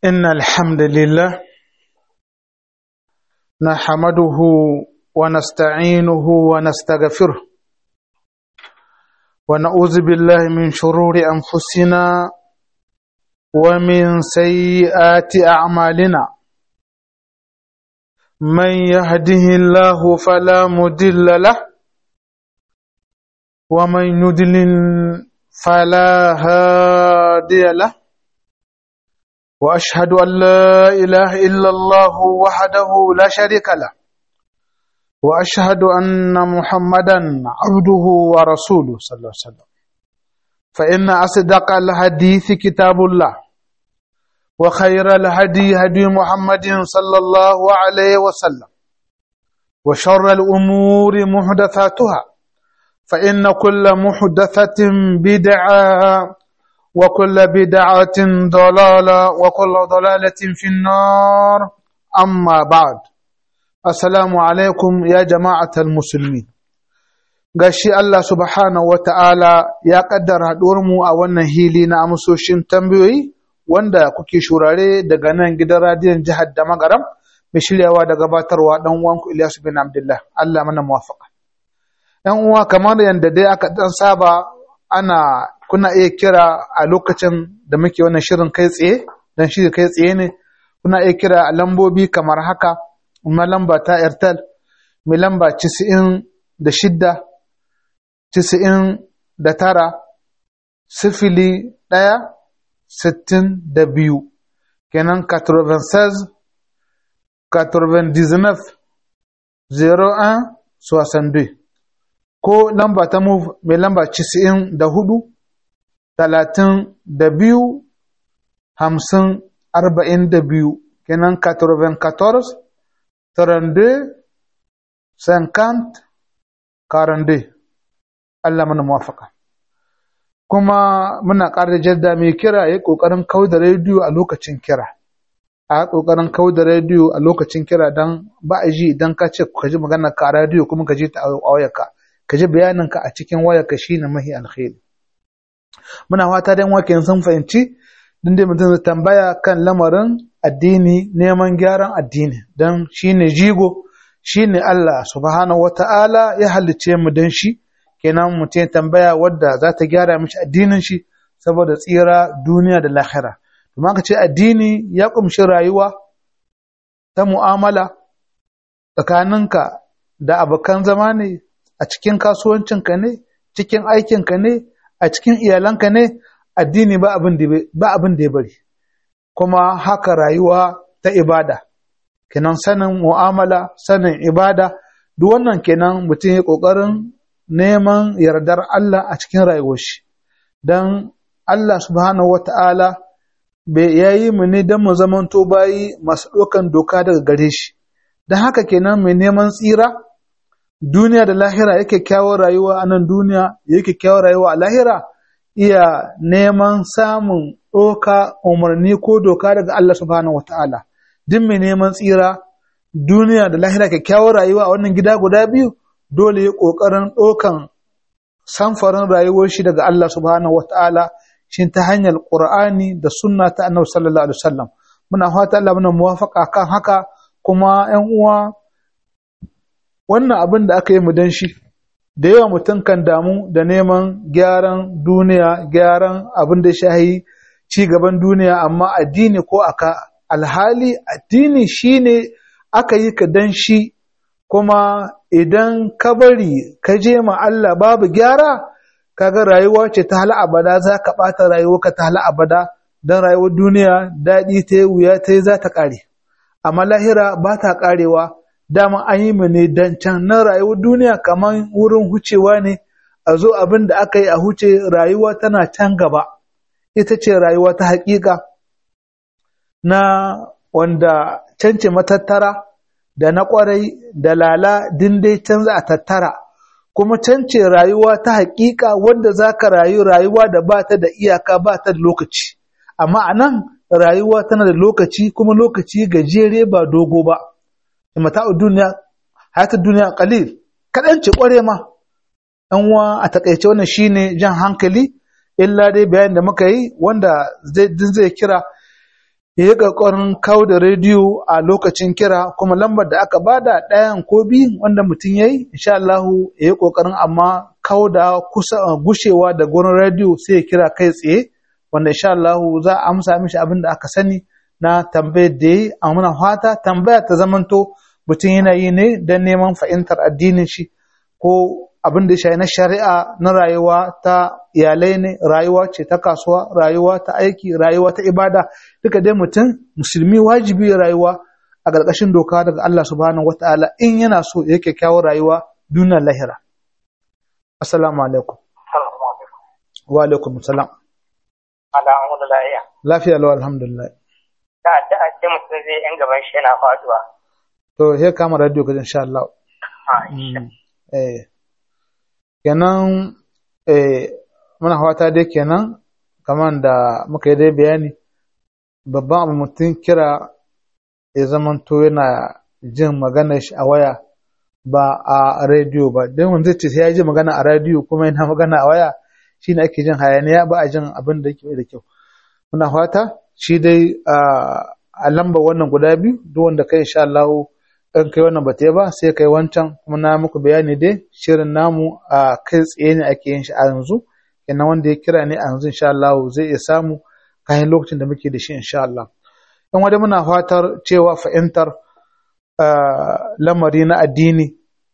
إن الحمد لله نحمده ونستعينه ونستغفره ونعوذ بالله من شرور أنفسنا ومن سيئات أعمالنا من يهده الله فلا مضل له ومن يضلل فلا هادي له واشهد ان لا اله الا الله وحده لا شريك له واشهد ان محمدا عبده ورسوله صلى الله عليه وسلم فان اصدق الحديث كتاب الله وخير الهدي هدي محمد صلى الله عليه وسلم وشر الامور محدثاتها فان كل محدثه بدعه وكل بدعة ضلالة وكل ضلالة في النار أما بعد السلام عليكم يا جماعة المسلمين gashi Allah subhanahu wa ta'ala ya ƙaddara mu a wannan hili na amsoshin tambayoyi wanda kuke shurare daga nan gidan radiyon jihar da magaram mai shiryawa da gabatarwa ɗan uwanku Ilyasu bin Abdullah Allah mana muwafaka. ‘Yan uwa kamar yadda dai aka ɗan saba ana kuna iya kira a lokacin da muke wannan shirin kai tsaye don shi kai tsaye ne kuna iya kira a lambobi kamar haka kuma lamba ta airtel mai lamba cisi'in da shidda cisi'in da tara sifili ɗaya sittin da biyu kenan 96 99 01 62 ko lamba ta move mai lamba cisi'in da hudu talatin da biyu hamsin arba'in da biyu kenan katorven katorz tarande cinquante karande Allah mana muwafaka kuma muna ƙara jadda mai kira ya ƙoƙarin kau da rediyo a lokacin kira a ƙoƙarin kau da rediyo a lokacin kira don ba a ji idan ka ce ka ji magana ka a rediyo kuma ka ji ta a wayarka ka ji bayaninka a cikin wayarka shine mahi alkhairi muna fata dan wake sun fahimci din dai mutum zai tambaya kan lamarin addini neman gyaran addini don shine jigo shine Allah subhanahu wata'ala ya halicce mu dan shi kenan mutum ya tambaya wadda za ta gyara mishi addinin shi saboda tsira duniya da lahira kuma ka ce addini ya kumshi rayuwa ta mu'amala tsakaninka da abokan zama ne a cikin kasuwancinka ne cikin aikinka ne a cikin iyalanka ne addini ba abin da ya bari kuma haka rayuwa ta ibada kenan sanin mu'amala sanin ibada duk wannan kenan mutum ya ƙoƙarin neman yardar Allah a cikin rayuwar shi don Allah subhanahu wa ta'ala ya yi mu ne don mu zamanto bayi masu ɗaukan doka daga gare shi don haka kenan mai neman tsira duniya da lahira yake kyawar rayuwa a nan duniya yake kyawar rayuwa a lahira iya neman samun ɗoka umarni ko doka daga Allah subhanahu wa ta'ala duk mai neman tsira duniya da lahira kyakkyawar rayuwa a wannan gida guda biyu dole ya ƙoƙarin ɗokan samfarin rayuwar shi daga Allah subhanahu wa ta'ala shi ta hanyar ƙur'ani da sunna ta annabi sallallahu alaihi wasallam muna fata Allah muna muwafaqa kan haka kuma ƴan uwa wannan abin da aka yi mu dan shi da yawa mutum kan damu da neman gyaran duniya gyaran abin da shahi ci gaban duniya amma addini ko aka alhali addini shine aka yi ka dan shi kuma idan ka bari ka je ma Allah babu gyara kaga rayuwa ce ta hala abada za ka ɓata rayuwarka ta hala abada don rayuwar duniya daɗi ta yi wuya ta yi za ta ƙare amma lahira ba ta ƙarewa dama an yi mu ne dan can na rayuwar duniya kamar wurin hucewa ne a zo abin da aka yi a huce rayuwa tana can gaba ita ce rayuwa ta haƙiƙa na wanda cance matattara da na ƙwarai da lala dai can za a tattara kuma cance rayuwa ta haƙiƙa wanda za ka rayu rayuwa da ba ta da iyaka ba ta da lokaci amma a nan rayuwa tana da lokaci kuma lokaci gajere ba dogo ba mata'u duniya hayatul duniya qalil kadan ce kware ma dan wa a takaice wannan shine jan hankali illa dai bayan da muka yi wanda zai zai kira ya yi ƙoƙarin kawo da rediyo a lokacin kira kuma lambar da aka bada ɗayan ko biyu wanda mutum ya yi insha Allahu ya yi ƙoƙarin amma kawo da kusa gushewa da gurin rediyo sai ya kira kai tsaye wanda insha Allahu za a amsa mishi abin da aka sani na tambayar da yi a muna fata tambaya ta zamanto mutum yana yi ne don neman fahimtar addinin shi ko abin da ya shafi na shari'a na rayuwa ta iyalai ne rayuwa ce ta kasuwa rayuwa ta aiki rayuwa ta ibada duka dai mutum musulmi wajibi ya rayuwa a ƙarƙashin doka daga Allah subhanahu wataala in yana so ya kyakkyawar rayuwa duniyar lahira assalamu alaikum wa alaikum salam alhamdulillah lafiya lau alhamdulillah da addu'a ce mutum zai yan gaban shi yana faduwa to sai kama radio ka insha Allah eh kenan eh muna fata dai kenan kamar da muka yi dai bayani babban abu mutum kira ya zamanto yana jin maganar shi a waya ba a rediyo ba don wanda ce sai ya ji magana a rediyo kuma yana magana a waya shine ake jin hayaniya ba a jin abin da ke da kyau muna fata shi dai a lamba wannan guda biyu duk wanda kai insha Allah in kai wannan bata ba sai kai wancan kuma na muku bayani dai shirin namu a kai tsaye ne ake yin shi a yanzu kenan wanda ya kira ne a yanzu insha Allah zai iya samu kayan lokacin da muke da shi insha Allah in wanda muna fatar cewa fahimtar lamari na addini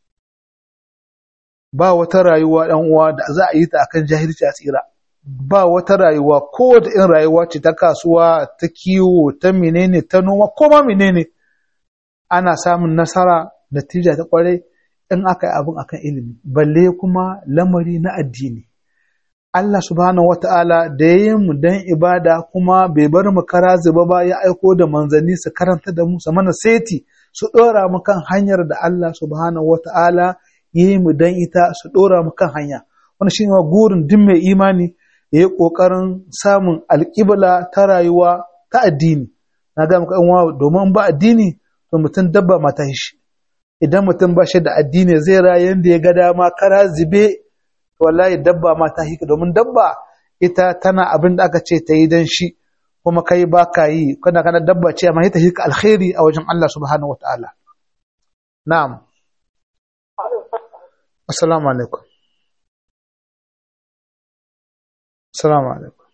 ba wata rayuwa ɗan uwa da za a yi ta akan jahilci a tsira ba wata rayuwa ko da in rayuwa ce ta kasuwa ta kiwo ta menene ta noma ko ma menene ana samun nasara natija ta kwarai in aka yi abin akan ilimi balle kuma lamari na addini Allah subhanahu wata'ala da ya yi mu dan ibada kuma bai bar mu kara zuba ba ya aiko da manzanni su karanta da mu su mana seti su ɗora mu kan hanyar da Allah subhanahu wata'ala ya yi mu dan ita su ɗora mu kan hanya wani shi ne gurin duk mai imani ya yi ƙoƙarin samun alƙibla ta rayuwa ta addini na ga muka uwa domin ba addini to mutum dabba mata shi idan mutum ba shi da addini zai rayu yadda ya ga dama kara zube wallahi dabba ma ta hika domin dabba ita tana abin da aka ce ta yi don shi kuma kai ba ka yi kana kana dabba ce amma ita hika alkhairi a wajen Allah subhanahu wa ta'ala na'am assalamu alaikum assalamu alaikum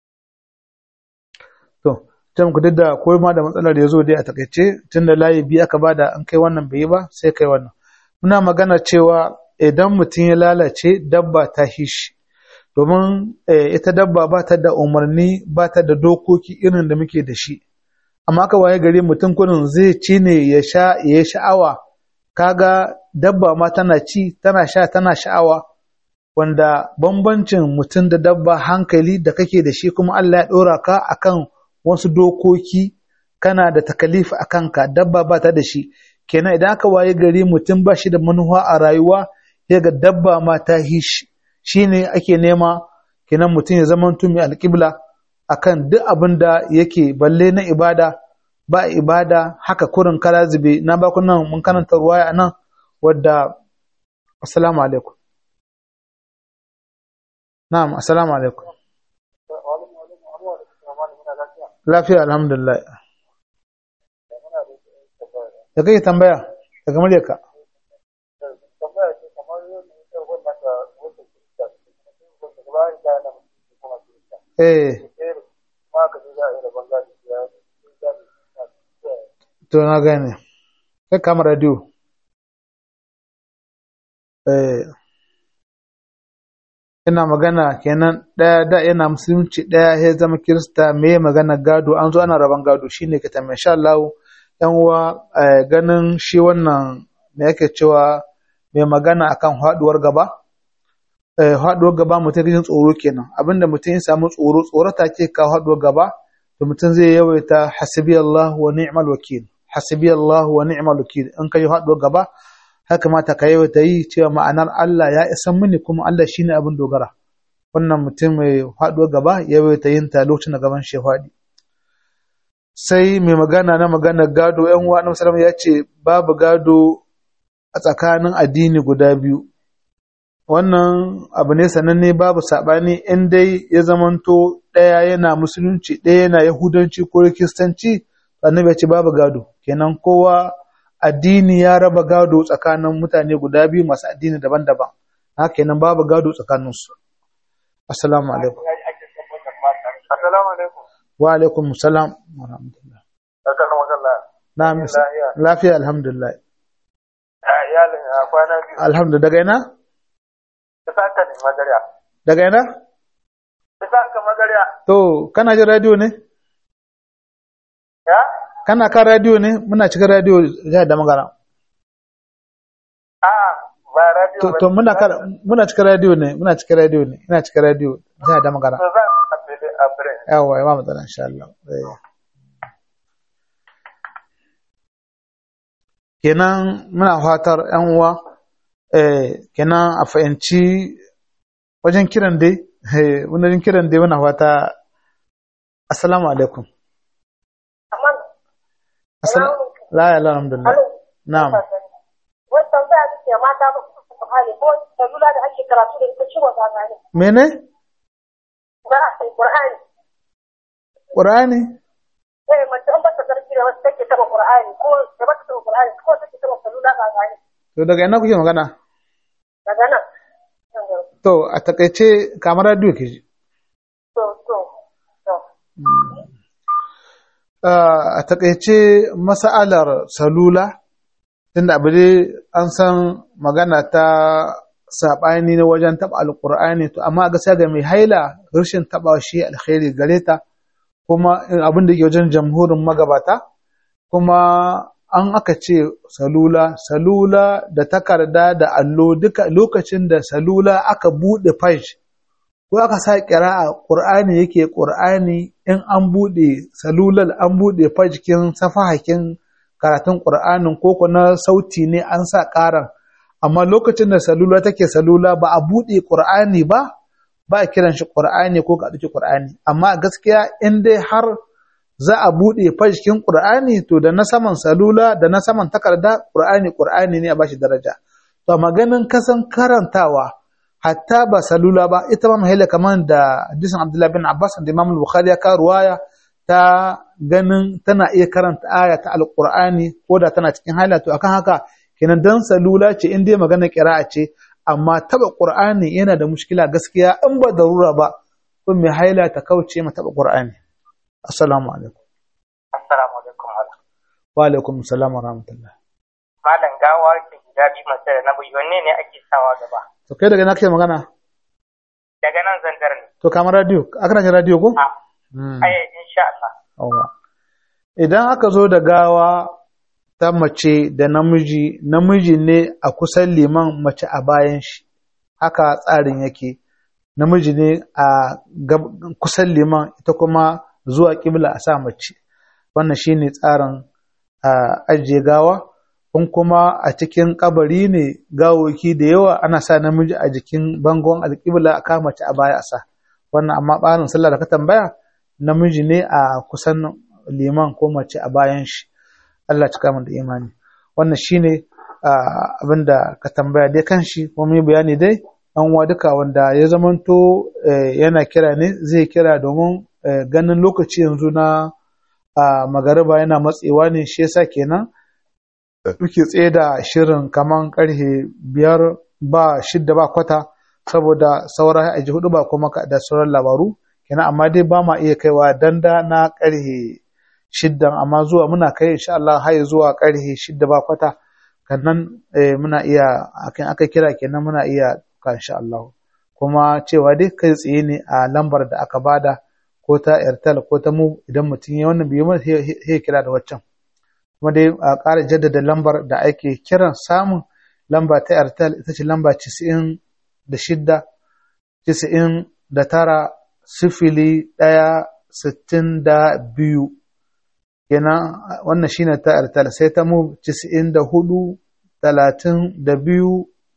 to can ku da ko ma da matsalar da ya zo dai a takaice tun da layi biyu aka bada an kai wannan bai yi ba sai kai wannan muna magana cewa idan mutum ya lalace dabba ta shi domin ita dabba ba ta da umarni ba ta da dokoki irin da muke da shi amma aka waye gari mutum kurin zai ci ne ya sha ya sha'awa kaga dabba ma tana ci tana sha tana sha'awa wanda bambancin mutum da dabba hankali da kake da shi kuma Allah ya ɗora ka akan wasu dokoki kana da takalifi a kanka dabba ba ta da shi kenan idan aka waye gari mutum ba shi da manuwa a rayuwa ya ga dabba ma ta hishi shi ne ake nema kenan mutum ya zama mai alƙibla akan duk abin da yake balle na ibada ba ibada haka kurin kara zube na baku nan mun karanta ruwaya nan wadda assalamu alaikum na'am assalamu alaikum lafiya alhamdulillah da kake tambaya daga muryarka eh to na gane kai kama radio eh ina magana kenan ɗaya da yana musulunci ɗaya ya zama kirista me magana gado an zo ana raban gado shine ka tambaye insha Allah yan uwa ganin shi wannan me yake cewa mai magana akan haduwar gaba haduwar gaba mutum jin tsoro kenan abinda mutum ya samu tsoro tsoro ta ke kawo haduwar gaba to mutum zai yawaita hasbi Allah wa ni'mal wakil hasbi Allah wa ni'mal wakil in kai haduwar gaba haka mata ka yawaita yi cewa ma'anar Allah ya isan mini kuma Allah shine abin dogara wannan mutum mai haduwar gaba yawaita yin ta lokacin da gaban shi faɗi sai mai magana na magana gado yan uwa na musulmi ya ce babu gado a tsakanin addini guda biyu wannan abu ne sananne babu saɓani in dai ya zamanto ɗaya yana musulunci ɗaya yana yahudanci ko kiristanci annabi ya ce babu gado kenan kowa addini ya raba gado tsakanin mutane guda biyu masu addini daban-daban haka kenan babu gado tsakaninsu assalamu alaikum Assalamu alaikum. wa alaikum salam wa rahmatullah Barkan wakalla. na lafiya alhamdulillah Iyalin a kwana biyu. alhamdulillah daga ina Ta saka ne magarya. daga ina Ta saka magarya. to kana jin radio ne Ya? kana kan radio ne muna cikin radio jihar da magana A ba radio to, ba. to muna kan muna cikin radio ne muna cikin radio ne ina cikin radio jihar da magana To za a fili a fure. yawa ya ba matsala insha Allah Eh. kenan muna fatar yan uwa eh kenan a fahimci wajen kiran dai eh wajen kiran dai muna fata assalamu alaikum Amma assalamu la ilaha alhamdulillah na'am wani tambaya da ke mata ba su su hali ko salula da ake karatu da ita ciwon zaza ne. mene Ba a sai Qur'ani. qur'ani Eh mace an ba ta sarki da wasu take taba Qur'ani ko da ba ta taba Qur'ani ko take taba salula zaza ne. to daga ina kuke magana Daga nan. to a takaice kamar radio ke ji To to to. a takaice mas'alar salula tunda abu dai an san magana ta saɓani na wajen taɓa alƙur'ani to amma gaskiya ga mai haila rashin taɓa shi alkhairi gare ta kuma abin da ke wajen jamhurin magabata kuma an aka ce salula salula da takarda da allo duka lokacin da salula aka buɗe page ko aka sa a ƙur'ani yake ƙur'ani in an buɗe salulal an buɗe fajikin safahakin karatun ƙur'anin ko na sauti ne an sa ƙaran amma lokacin da salula take salula ba a buɗe ƙur'ani ba ba a kiran shi ƙur'ani ko ka ɗauki ƙur'ani amma gaskiya in dai har za a buɗe fajikin ƙur'ani to da na saman salula da na saman takarda ƙur'ani ƙur'ani ne a bashi daraja to maganin kasan karantawa hatta ba salula ba ita ma mahila kamar da hadisin Abdullah bin Abbas da Imam Bukhari ya ka ruwaya ta ganin tana iya karanta aya ta Alƙur'ani ko da tana cikin haila to akan haka kenan dan salula ce in dai magana qira'a ce amma taba Qur'ani yana da mushkila gaskiya in ba darura ba kun mai haila ta kauce ma taba Qur'ani assalamu alaikum Assalamu alaikum. wa alaikum assalam wa rahmatullah Malam gawa ke guda biyu mace da na buyi wanne ne ake sawa gaba? to kai daga ina kake magana Daga nan zandar ne. to kamar radio aka jin radio ko A Hmm. ai insha Allah. Yawwa. Idan aka zo da gawa ta mace da namiji, namiji ne a kusan liman mace a bayan shi, haka tsarin yake. Namiji ne a gab- kusan liman ita kuma zuwa ƙibla a sa mace. Wannan shi ne tsarin a ajiye gawa. In kuma a cikin kabari ne gawoki da yawa ana sa namiji a jikin bangon alƙibla a kama mace a baya a sa. Wannan amma ɓarin sallah da ka tambaya namiji ne a kusan liman ko mace a bayan shi Allah cika min da imani wannan shine abin da ka tambaya dai kan shi kuma yi bayani dai an wa duka wanda ya zamanto eh, yana kira ne zai kira domin eh, ganin lokaci yanzu na ah, magariba yana matsewa ne shi yasa kenan muke tsaye da shirin kaman karhe biyar ba shidda ba kwata saboda sauran aji hudu ba kuma ka- da sauran labaru kenan amma dai ba ma iya kaiwa danda na karhe shiddan amma zuwa muna kai insha Allah har zuwa karhe shidda ba kwata kannan eh, muna iya akan aka kira kenan muna iya ka insha Allah kuma cewa dai kai tsaye ne a lambar da aka bada ko ta Airtel ko ta mu idan mutum ya wannan biyu mai sai kira da waccan kuma dai a ƙara jaddada lambar da ake kiran samun lamba ta Airtel ita ce lamba 90 da shidda 90 da tara sifili ɗaya sittin da biyu kenan wannan shine ta Airtel sai ta mu 94 talatin da biyu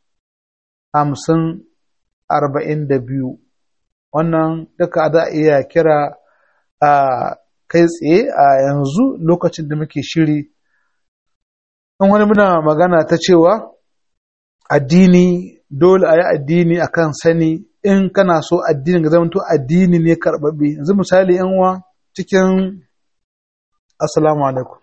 hamsin arba'in da biyu wannan duka za a iya kira a kai tsaye a yanzu lokacin da muke shiri in wani muna magana ta cewa addini dole a yi addini akan sani in kana so addini ga zamanto addini ne karɓaɓɓe yanzu misali yan uwa cikin assalamu alaikum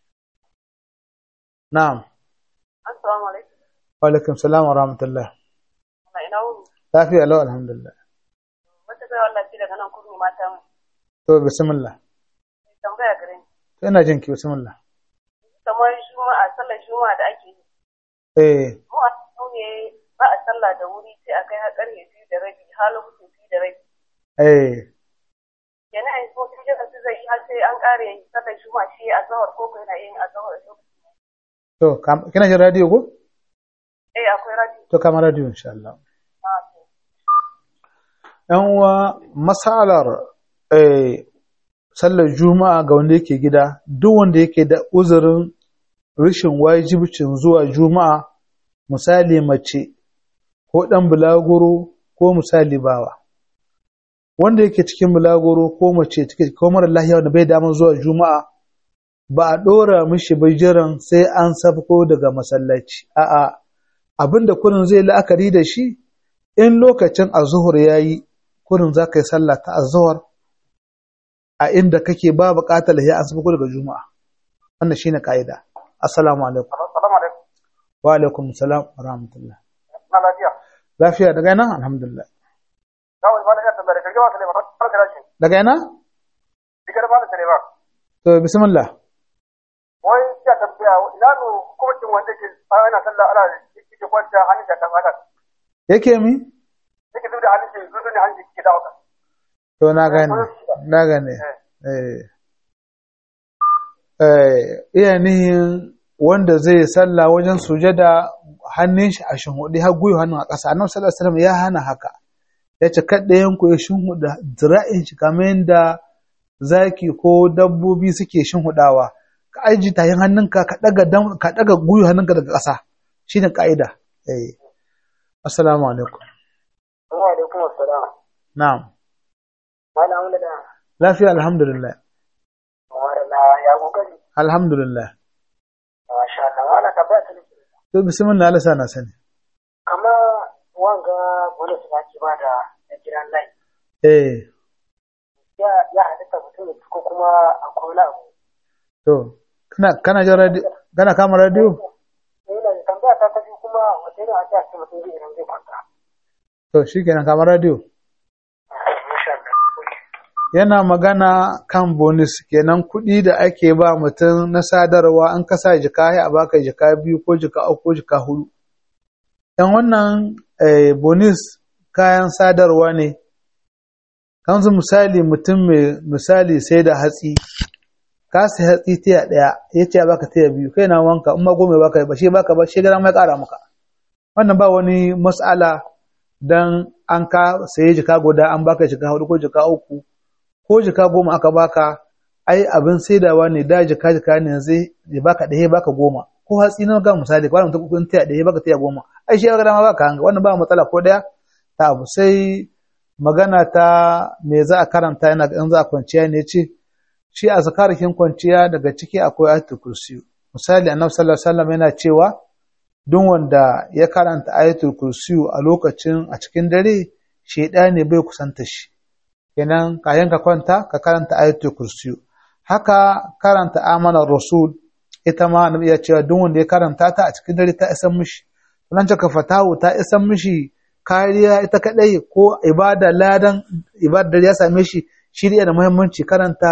na'am Assalamu alaikum. wa alaikum salam wa rahmatullah Na ina wuni. lafiya lau alhamdulillah Wata bai wallah ce daga nan kurmi mata mu. to bismillah Tambaya gare ni. to ina jin ki bismillah Kamar juma'a sallar juma'a da ake yi. eh Mu a cikin ne ba a sallah da wuri sai a kai har ƙarfe biyu da rabi har lokacin biyu da rabi. eh Yana yin so sun jira su zai yi har sai an ƙare yin sallar juma'a shi a zawar ko ko yana yin a zawar a lokacin. to kam- kina jin radio ko Eh akwai radio. to kama radio insha Allah Ah, to. yan uwa masalar eh sallar juma'a ga wanda yake gida duk wanda yake da uzurin rashin wajibcin zuwa juma'a misali mace ko ɗan bulaguro ko misali bawa wanda yake cikin bulaguro ko mace take ko mara lahiya wanda bai damar zuwa juma'a ba a ɗora mishi bai jiran sai an sabko daga masallaci a'a abinda kurin zai la'akari da shi in lokacin azuhur ya yi kurin za ka yi sallah ta azuhur a inda kake ba buƙatar ya an sabko daga juma'a wannan shine ka'ida assalamu alaikum Assalamu alaikum. wa alaikum salam wa rahmatullah Na lafiya. lafiya daga nan alhamdulillah Kawai ba na iya tambaya da kirgin wa Suleiman. Barka da shi. daga yana Digar ba da Suleiman. to bismillah Wai ya tambaya ina nu hukumcin wanda ke ana sallah ana yake kwanta hannun da kan haka. yake mi Yake duk da hannun shi zuzu ne hannun shi ke dawo ka. to na gane na gane eh eh iya nihin wanda zai salla wajen sujada hannun shi a shinhuɗi har gwiwa hannun a ƙasa annabi sallallahu alaihi wasallam ya hana haka ya ce kaɗayan ku ya shinhuɗa zira'in shi kamar yadda zaki ko dabbobi suke shinhuɗawa ka aji tayin hannunka ka ɗaga dam ka ɗaga gwiwa hannunka daga ƙasa shine ka'ida eh assalamu alaikum Wa alaikum assalam. na'am Malam da lafiya alhamdulillah Wala ya kokari. alhamdulillah Masha Allah. Wala ka ba ta to bismillah Allah sana sani kama wanga wani suna ke ba da gidan lai eh ya ya halitta mutum ya ko kuma akwai wani abu to kana kana jin radio kana kama radio ina da tambaya ta ta biyu kuma wata yana ake ce mutum zai idan zai kwanta to shikenan kama radio insha Allah yana magana kan bonus kenan kuɗi da ake ba mutum na sadarwa an kasa jika ya a baka jika biyu ko jika uku ko jika hudu dan wannan eh, bonus kayan sadarwa ne kan su misali mutum mai misali sai da hatsi ka sai hatsi tiya ɗaya ya ce ya baka tiya biyu kai na wanka in ma goma ya baka ba shi baka ba shi gara mai ƙara maka wannan ba wani mas'ala dan an ka saye jika guda an baka jika hudu ko jika uku ko jika goma aka baka ai abin saidawa ne da jika jika ne yanzu ya baka ɗaya baka goma ko hatsi na ga misali kwanan mutum kun tiya ɗaya baka tiya goma ai shi ya ga dama baka hanga wannan ba matsala ko ɗaya ta abu sai magana ta me za a karanta yana in za a kwanciya ne ce shi a zakarikin kwanciya daga ciki akwai ayatul kursi misali annabi sallallahu alaihi wasallam yana cewa duk wanda ya karanta ayatul kursi a lokacin a cikin dare shedani bai kusanta shi kenan kayan ka kwanta ka karanta ayatul kursi haka karanta amana rasul ita ma annabi ya cewa duk wanda ya karanta ta a cikin dare ta isan mishi nan ka fatahu ta isan mishi kariya ita kadai ko ibada ladan ibadar ya same shi shirya da muhimmanci karanta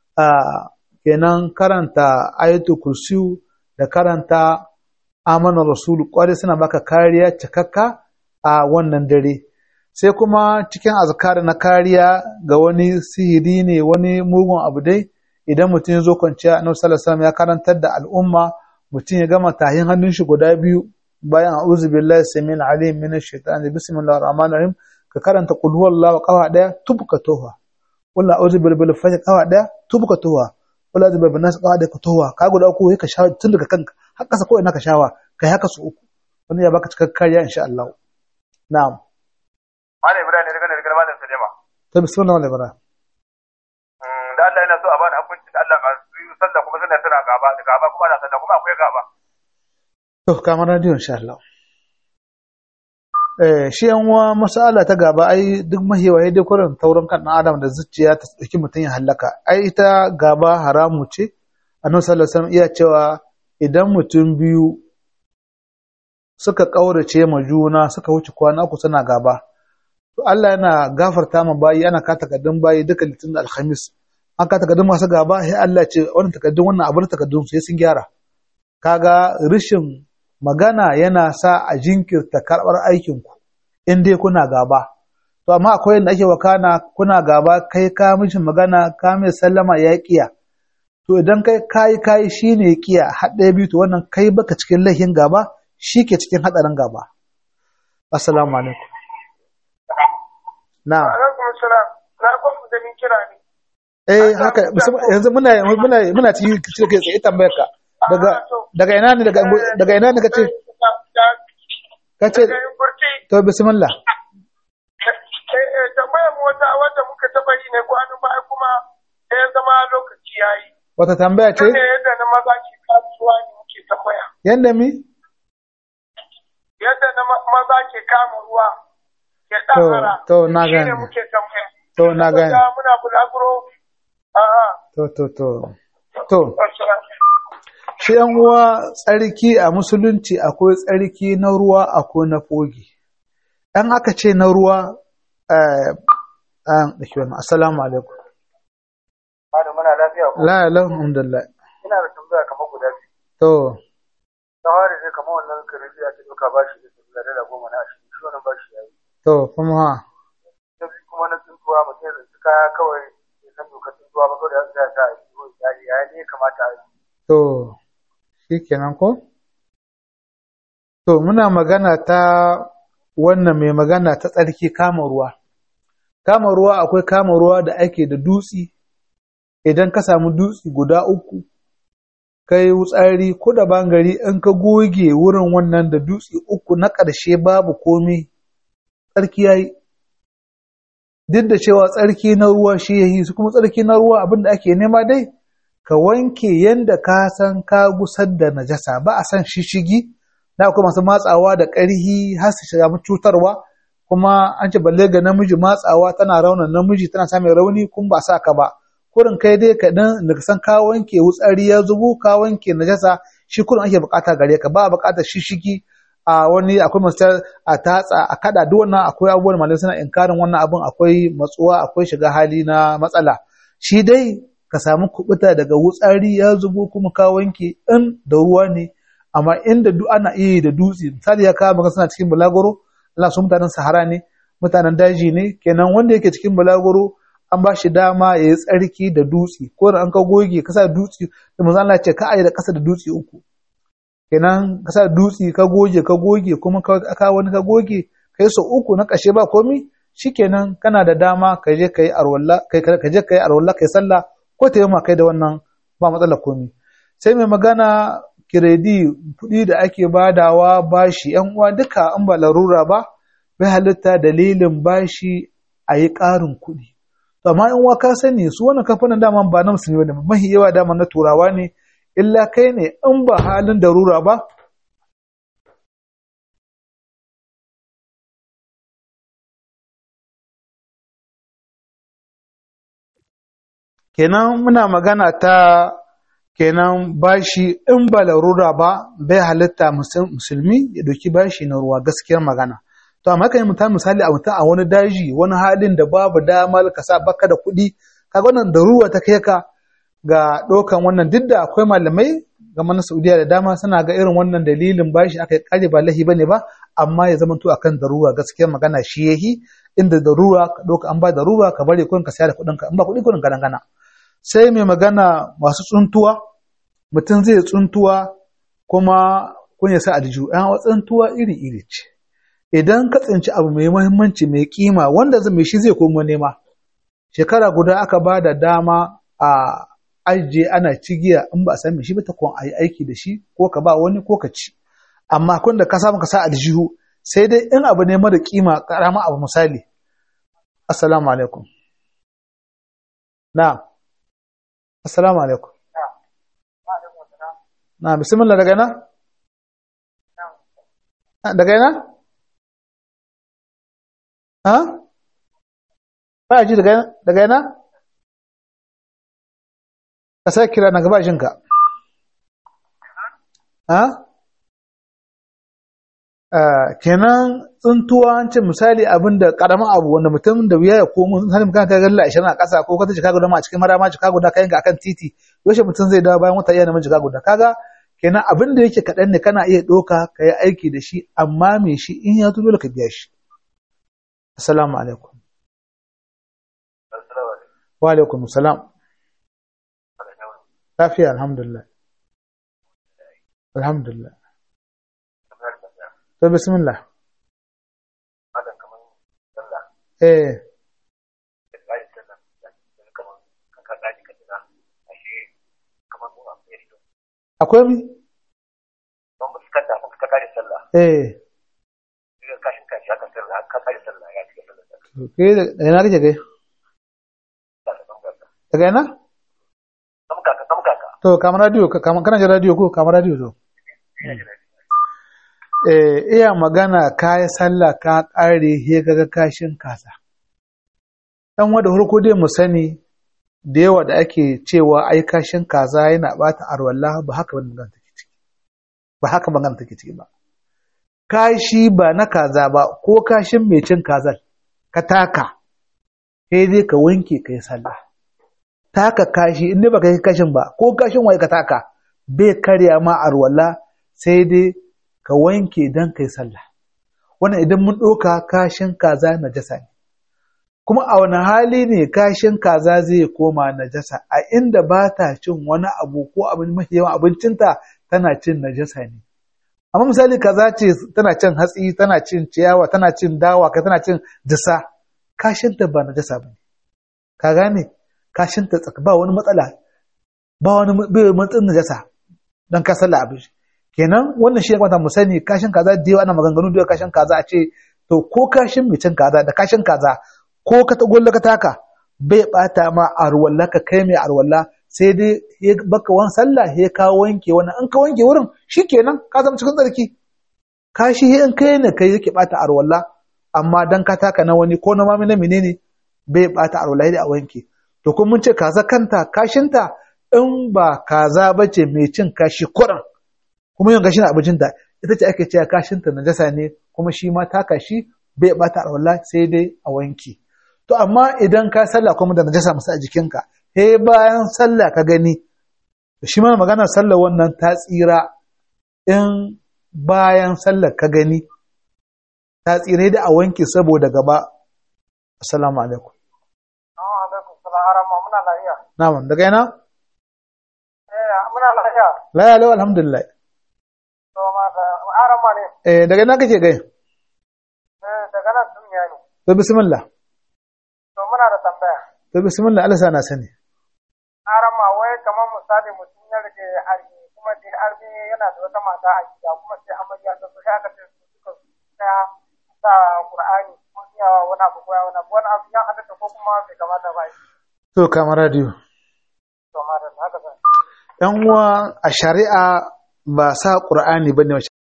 kenan karanta ayatul kursiyu da karanta amana rasulu kwarai suna baka kariya cikakka a wannan dare sai kuma cikin azkar na kariya ga wani sihiri ne wani mugun abu dai idan mutum ya zo kwanciya annabi sallallahu alaihi ya karantar da al'umma mutum ya gama tahin hannun shi guda biyu bayan a'udhu billahi samil alim minash shaitani bismillahir rahmanir rahim ka karanta qul huwallahu qawa daya tubka toha qul a'udhu bil bil falaq qawa daya tubka toha qul a'udhu bil nas qawa daya toha ka guda uku ka sha tun daga kanka har kasa ko ina ka shawa kai haka su uku wannan ya baka cikakken kariya insha Allah na'am Malam Ibrahim ne daga daga Malam Sulema to bismillah wal bara da Allah yana so a bani hukunci da Allah masu yi sallah kuma suna tana gaba da gaba kuma ana sallah kuma akwai gaba to kamar radio insha Allah eh shi yan uwa masala ta gaba ai duk mahiwa dai kurin taurin kan dan adam da zuciya ta dauki mutum ya halaka ai ita gaba haramu ce annabi sallallahu alaihi wasallam iya cewa idan mutum biyu suka kaurace ma juna suka wuce kwana uku suna gaba to Allah yana gafarta ma bayi ana ka takaddun bayi duka litin da alhamis an ka takaddun masu gaba sai Allah ce wannan takaddun wannan abin takaddun sai sun gyara kaga rishin magana yana sa a jinkirta karɓar aikinku in dai kuna gaba to amma akwai yadda ake wakana kuna gaba kai ka mishi magana ka mai sallama ya kiya to idan kai kayi kayi shine ya kiya har ɗaya biyu to wannan kai baka cikin laifin gaba shi ke cikin haɗarin gaba assalamu alaikum na alaikum salam na kwafu da min kira ne eh haka yanzu muna muna muna cikin cikin kai tsaye tambayar ka daga daga ina ne daga daga ina ne kace kace to bismillah tambayar mu wata wanda muka taba yi ne kwanan baya kuma ya zama lokaci yayi wata tambaya ce ne yadda na maza ke kasuwa ne muke tambaya yanda mi yadda na maza ke kama ruwa ya ɗahara to na shi gane ne muke tambaya to na gane Saboda muna bulaguro a'a to to to to shi yan uwa tsarki a musulunci akwai tsarki na ruwa akwai na fogi ɗan aka ce na ruwa eh an dake wannan assalamu alaikum Malam muna lafiya ko la la alhamdulillah ina da tambaya kamar guda biyu to tawari ne kamar wannan karfi a cikin ka bashi da sabila dala goma na ashirin shi wannan bashi yayi to kuma ha na biyu kuma na tsuntuwa mutum ya tsinci kaya kawai ya san dokar tsuntuwa ba kawai da ya sa a yi ko iyali ya ne ya kamata a yi to shikenan ko to muna magana ta wannan mai magana ta tsarki kama ruwa kama ruwa akwai kama ruwa da ake da dutsi idan ka samu dutsi guda uku kai wutsari ko da bangare in ka goge wurin wannan da dutse uku na ƙarshe babu komai tsarki yayi duk da cewa tsarki na ruwa shi yayi su kuma tsarki na ruwa abin da ake nema dai ka wanke yanda ka san ka gusar da najasa ba a san shishigi na akwai masu matsawa da ƙarhi har su shiga cutarwa kuma an ce balle ga namiji matsawa tana rauna namiji tana samun rauni kun ba sa ka ba kurin kai dai ka dan da san ka wanke wutsari ya zubo ka wanke najasa shi kurin ake bukata gare ka ba bukatar shishigi a wani akwai masu a tatsa a kada duk wannan akwai abubuwan malamai suna inkarin wannan abun akwai matsuwa akwai shiga hali na matsala shi dai ka samu kubuta daga wutsari ya zubo kuma ka wanke in da ruwa ne amma inda duk ana iya yi da dutse misali ya kawo maka suna cikin bulagoro Allah su mutanen sahara ne mutanen daji ne kenan wanda yake cikin bulagoro an ba shi dama ya yi tsarki da dutse ko da an ka goge ka sa dutse da manzo Allah ya ce ka aje da kasa da dutse uku kenan ka sa dutse ka goge ka goge kuma ka wani ka goge kai so uku na kashe ba komi shikenan kana da dama ka je kai arwalla kai ka je kai arwalla kai sallah ko ta yi kai da wannan ba matsala komi sai mai magana kiredi kuɗi da ake badawa bashi yan uwa duka an ba larura ba bai halitta dalilin bashi a yi ƙarin kuɗi amma in wa ka sani su wannan kamfanin dama ba na musulmi ne mahi yawa dama na turawa ne illa kai ne in ba halin darura ba kenan muna magana ta kenan bashi in ba larura ba bai halitta musulmi ya doki bashi na ruwa gaskiyar magana to amma kan mutum misali a mutum a wani daji wani halin da babu damar ka sa baka da kuɗi kaga wannan daruwa ta kai ka ga ɗaukan wannan duk da akwai malamai ga na Saudiya da dama suna ga irin wannan dalilin bashi aka yi kare ba lahi bane ba amma ya zama to akan daruwa gaskiyar magana shi yahi inda daruwa ka ɗauka an ba daruwa ka bari kuɗin ka sayar da kuɗin ka in ba kuɗi kuɗin ka dangana sai mai magana masu tsuntuwa mutum zai tsuntuwa kuma kun ya sa aljihu ɗan tsuntuwa iri iri ce idan ka tsinci abu mai muhimmanci mai kima wanda mai shi zai komo nema shekara guda aka ba da dama a ajiye ana cigiya in ba a san shi ba ta kun ayi aiki da shi ko ka ba wani ko ka ci amma kun da ka samu ka sa aljihu sai dai in abu ne mara kima karama abu misali assalamu alaikum na assalamu alaikum na bismillah daga na daga yana ha ba ji daga daga yana ka sai kira na gaba jinka ha kenan tsuntuwa an ce misali abin da karamin abu wanda mutum da wuya ya komo misali mutum ka galla ashirin a ƙasa ko kata jika guda ma a cikin marama jika guda kayan ga akan titi yaushe mutum zai dawo bayan wata iya neman jika guda kaga kenan abin da yake kaɗan ne kana iya ɗauka ka yi aiki da shi amma me shi in ya zo dole ka biya shi assalamu alaikum wa alaikum salam lafiya alhamdulillah alhamdulillah to bismillah eh akwai mi eh ke da ina kake kai daga ina to kamar radio kamar kana jin radio ko kamar radio to eh iya magana kai sallah ka kare he kaga kashin kasa dan wanda farko dai mu sani da yawa da ake cewa ai kashin kaza yana bata arwalla ba haka ba magana take ciki ba haka magana take ciki ba kashi ba na kaza ba ko kashin mai cin kazar ka taka sai dai ka wanke kai sallah taka kashi in dai baka yi kashin ba ko kashin waye ka taka bai karya ma arwalla sai dai ka wanke dan kai sallah wannan idan mun ɗauka kashin kaza najasa ne kuma a wani hali ne kashin kaza zai koma najasa a inda ba ta cin wani abu ko abin mafi yawan abincinta tana cin najasa ne amma misali kaza ce tana cin hatsi tana cin ciyawa tana cin dawa kai tana cin disa kashinta ba najasa ba ne ka gane kashinta tsaka ba wani matsala ba wani bai matsin najasa don ka sallah abin kenan wannan shi ya kwanta mu sani kashin kaza da yawa ana maganganu da kashin kaza a ce to ko kashin mai cin kaza da kashin kaza ko ka tagolla ka taka bai bata ma arwalla ka kai mai arwalla sai dai ya baka wani sallah ya ka wanke wani an ka wanke wurin shikenan ka zama cikin tsarki kashi in kai ne kai yake bata arwalla amma dan ka taka na wani ko na mami na menene bai bata arwalla da a wanke to kun mun ce kaza kanta kashinta in ba kaza bace mai cin kashi kuran kuma yin gashin abincinta ita ce ake cewa kashinta najasa ne kuma shi ma taka shi bai bata arwalla sai dai a wanke To amma idan ka sallah kuma da najasa musu a jikinka, he bayan sallah ka gani, shi mana magana sallah wannan ta tsira in bayan sallah ka gani, ta tsira da a wanke saboda gaba. Assalamu alaikum. Na'am, daga yana? Muna lafiya. Laya lau alhamdulillah. To ma da arama ne. Eh daga ina kake gai? Eh daga nan sun yi ne. To bismillah. To muna da tambaya. To bismillah Allah sana sani. Arama wai kamar misali mutum ya rike armi kuma da armi yana da wata mata a gida kuma sai amarya ta so sai aka ce su suka ta sa Qur'ani ko iyawa wani abu ko wani abu wani abu ya halatta ko kuma bai kamata ba. To kamar radio. To ma da haka zan. ‘Yan uwa a shari'a ba sa ƙur'ani ba ne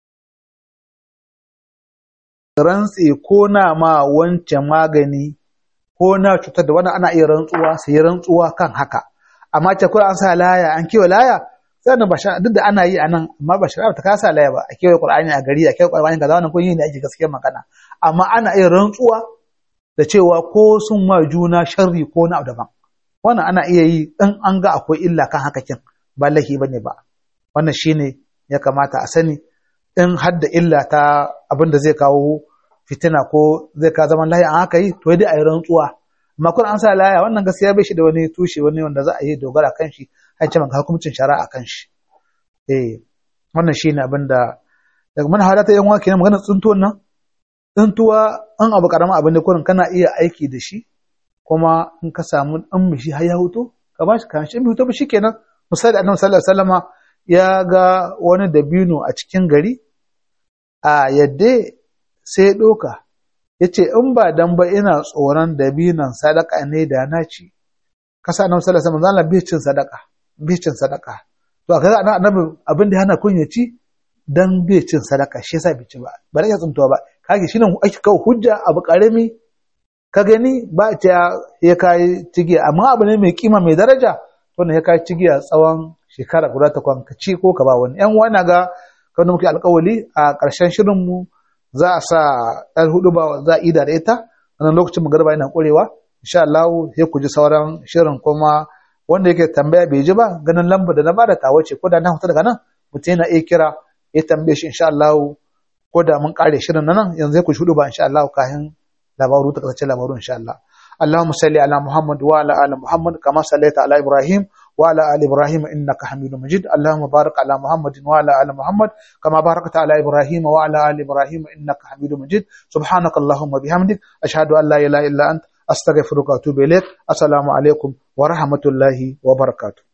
rantse ko na ma wancan magani ko na cutar da wani ana iya rantsuwa sai rantsuwa kan haka amma ce kawai an sa laya an kewa laya sannan ba duk da ana yi a nan amma ba shari'a ta kasa laya ba a kewaye qur'ani a gari a kewaye qur'ani kaza wannan kun yi ne ake gaskiya magana amma ana iya rantsuwa da cewa ko sun ma juna sharri ko na daban wannan ana iya yi in an ga akwai illa kan haka kin ba lahi bane ba wannan shine ya kamata a sani in hadda illa ta abin da zai kawo fitina ko zai ka zaman lahi an haka yi to dai a yi rantsuwa amma kun an sa laya wannan gaskiya bai shi da wani tushe wani wanda za a yi dogara kan shi har ce maka hukuncin shari'a kan shi eh wannan shine abin da daga mana halata yan wake na magana tsuntuwan nan tsuntuwa an abu karamin abin da kurin kana iya aiki da shi kuma in ka samu dan mishi har ya huto ka ba shi kan shi huto ba shikenan misali annabi sallallahu alaihi wasallama ya ga wani dabino a cikin gari a yadda sai ya ɗoka ya ce in ba dan ba ina tsoron dabinon sadaka ne da na ci kasa nan sallallahu alaihi wasallam bai cin sadaka bai cin sadaka to kaga annabi abin da hana kun ya ci dan bai cin sadaka shi yasa bai ci ba ba da ya tsuntuwa ba kage shi nan ake kawo hujja abu karami ka gani ba ta ya kai cigiya amma abu ne mai kima mai daraja wannan ya kai cigiya tsawon shekara guda ta kwan ka ci ko ka ba wani yan wani ga kan muke alkawali a ƙarshen shirin mu za a sa ɗan hudu ba za a ida da ita wannan lokacin magarba yana ƙurewa insha Allah sai ku ji sauran shirin kuma wanda yake tambaya bai ji ba ganin lamba da na bada ta wace ko da na huta daga nan mutum yana iya kira ya tambaye shi insha Allah ko da mun kare shirin nan yanzu sai ku shudu ba insha Allah kafin labaru ta kasace labaru insha Allah اللهم صل على محمد وعلى ال محمد كما صليت على ابراهيم وعلى ال ابراهيم انك حميد مجيد اللهم بارك على محمد وعلى ال محمد كما باركت على ابراهيم وعلى ال ابراهيم انك حميد مجيد سبحانك اللهم وبحمدك اشهد ان لا اله الا انت استغفرك واتوب اليك السلام عليكم ورحمه الله وبركاته